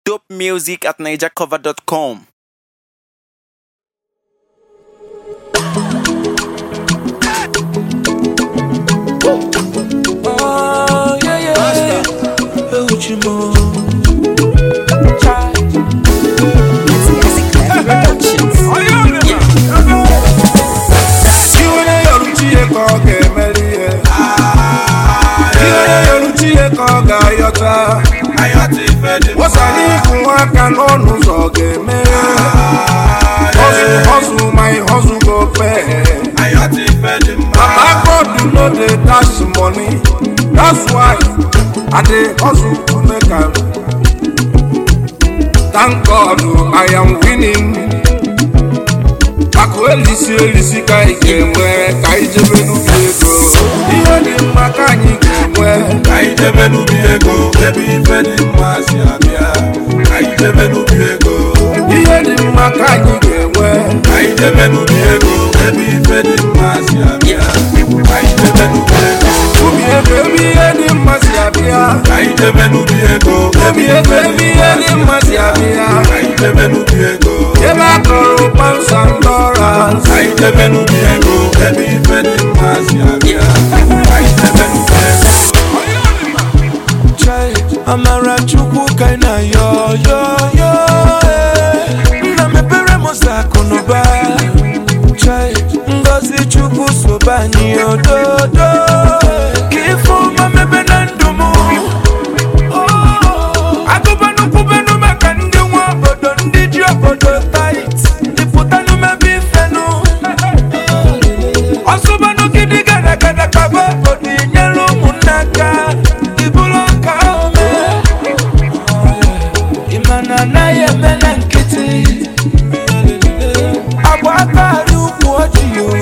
Dope music at nigercover.com. Oh, yeah, yeah. Hey, what you more? Try. Iwe yoru Chineke ọ ga-emeri ihe Iwe yoru Chineke ọ ga-ayọta Wosara ịkwụ aka n'ọnụ ụzọ ọ ga-emeri Hustle, hustle, my hustle go pay Papa God no dey dash money That's why I dey hustle to make am Thank God I am winning akụ elisi elisi ka anyị ga-enwe ka anyị jebe n'ubi ego ihe dị mma ka anyị ga-enwe Ka anyị jebe n'ubi ego ebe ife dị mma si abịa Ka anyị jebe n'ubi ego ihe dị mma ka anyị ga-enwe Ka anyị jebe n'ubi ego ebe ife dị mma si abịa Ka anyị jebe n'ubi ego ubi ego ebe ihe dị mma si abịa Ka anyị jebe n'ubi ego ubi ego ebe ihe dị mma si abịa Ka anyị jebe n'ubi ego ebe a kọrọ pansa ndọras Ka anyị jebe n'ubi ego ebe ife dị mma si abịa Ka anyị jebe n'ubi ego Try. Amara Chukwu ka ị na-ayọ yọ yọ eh. Nna mepere m ụzọ akụ na ụba Try. Ngọzi Chukwu sobe anyị ododo Ka ife ọma mebe na ndụ m agụbanụ kwubenụ maka ndị nwe obodo ndị ji obodo tait ịpụtanụ mebe ifenụ ọsụbanụ gidi gara gara kaba obodo inyere ụmụnne aka ibulu ka ome ịmana anaghị eme na nkịtị agba akari ukwu ojii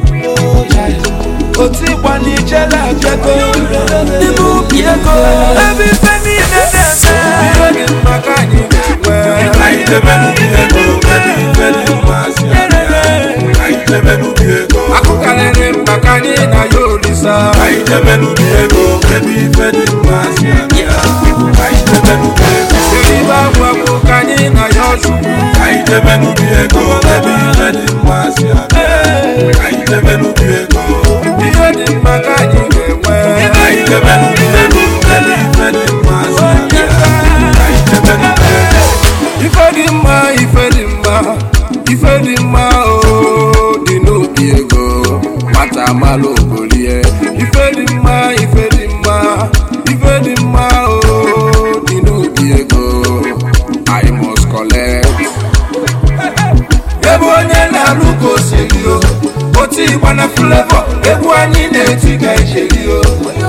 otu ịgba n'ijele abịago n'ime ubi ego ebe ife niile na-eme ihe dị mma ka anyị ga-enwe Ka anyị jebe n'ubi ego ebe ife dị mma si abịa Ka anyị jebe n'ubi ego akụ karịrị mkpa ka anyị na ya olisa Ka anyị jebe n'ubi ego ebe ife dị mma si abịa Ka anyị jebe n'ubi ego eribe agwagwo ka anyị na ya ọchukwu Ka anyị jebe n'ubi ego ebe ife dị mma si abịa Ka anyị jebe n'ubi ego ihe dị mma ka anyị ga-enwe Ka anyị jebe n'ubi ego ebe ife dị mma si abịa Ka anyị jebe n'ubi ego ife dị mma ife dị mma ife dị mma o dị n'obi ego nwata amalụ ogolie ife dị mma ife dị mma ife dị mma o dị n'obi ego i must collect ebe onye na-alụ ka osiri o otu ịgba na flavor egwu anyị na-eti ka ijeri o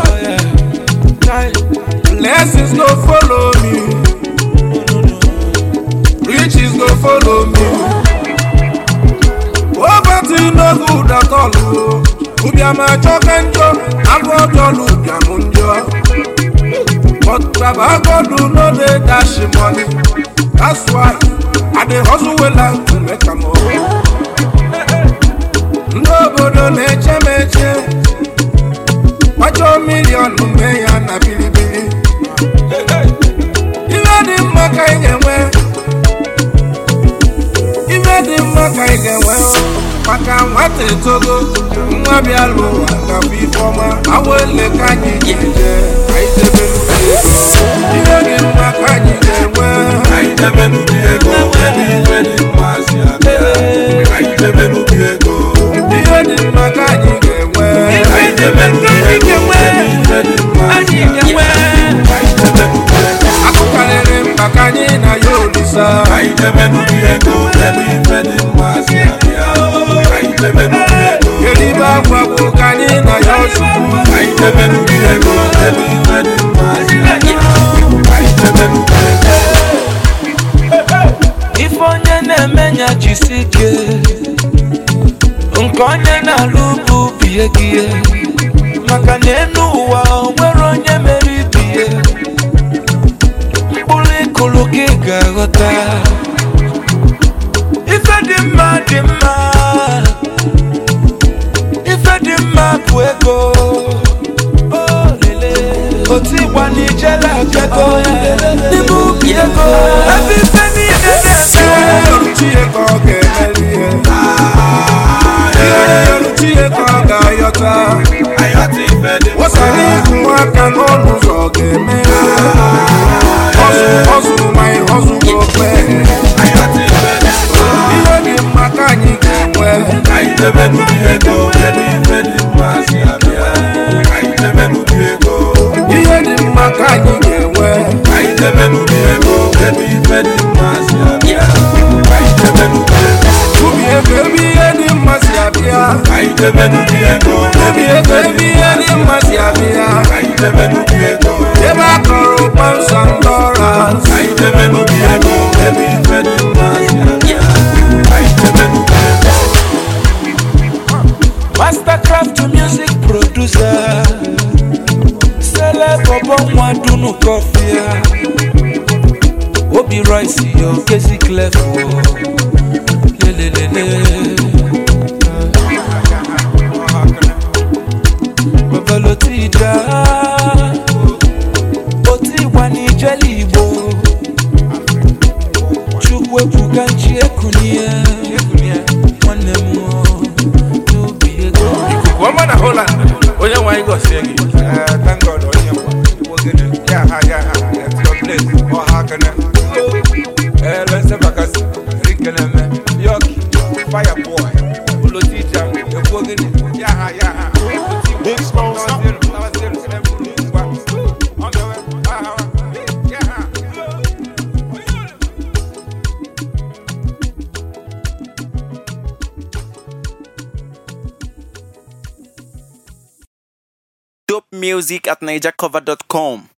blessings no follow me riches go follow me. Poverty no good at all. o. Ụbịam achọka njọ, agụ ọjọọ ụbịam njọ. But Baba God no dey dash money. That's why I dey hustle well to make am o. Ndị obodo na-eche m eche. Kwachọ milion mee ya na bilibili. Ihe dị mma ka ị ga-enwe. Ife dị mma ka ị ga-enwe o, maka nwata etogo nwa bịa lụ ụwa gabụ ife ọma awa ele ka anyị ga-eje ka anyị debe n'ubi ego Ife dị mma ka anyị ga-enwe Ka anyị jebe n'ubi ego ebe ife dị mma si abịa Ka anyị jebe n'ubi ego Ihe dị mma ka anyị ga-enwe Ka anyị jebe n'ubi ego ebe ife dị mma si abịa Ka anyị jebe n'ubi ego akụ karịrị mkpa ka anyị na ya olisa Ka anyị jebe n'ubi ego ebe ife dị mma si abịa Ka anyị jebe n'ubi ego eribe akwa bụ ka anyị na ya ọchukwu Ka anyị jebe n'ubi ego ebe ife dị mma si abịa Ka anyị jebe n'ubi ego ife onye na-eme nya jisi ike nke onye na-alụ bụ bie gị ihe. maka na enu ụwa o nwere onye mere ibie mkpụrụ ịkụrụ gị ga-aghọta ife dị mma dị mma ife dị mma bụ ego otu ịgba n'ijele abịago n'ime ubi ego ijebe n'ubi ego ebe ife dị mma si abịa ka ijebe n'ubi ego ubi ego ebe ihe dị mma si abịa ka ijebe n'ubi ego ebe ego ebe ihe dị mma si abịa ka ijebe n'ubi ego ebe a kọrọ ụkpọ nsọ ndị ọra ka ijebe n'ubi ego ebe ife dị mma si abịa ka ijebe n'ubi ego Mastercraft music producer Celeb ọbọ nwa dunu kọfịa Obi Royce yo kezi clef o lelelele Babalo ti da O ti wà ní jẹ́lì Igbo Chukwu ebuka nchi ekunie Nwanne m o n'obi ego ikuku ọma na Holland onye nwe anyị gọzie gị thank God onye mma wogene ya ha ya ha at your place ọha kene elese bakasi rikene me yoki fire boy ulo tija ekwu ogene ya ha ya ha big small Dope music at NigerCover.com.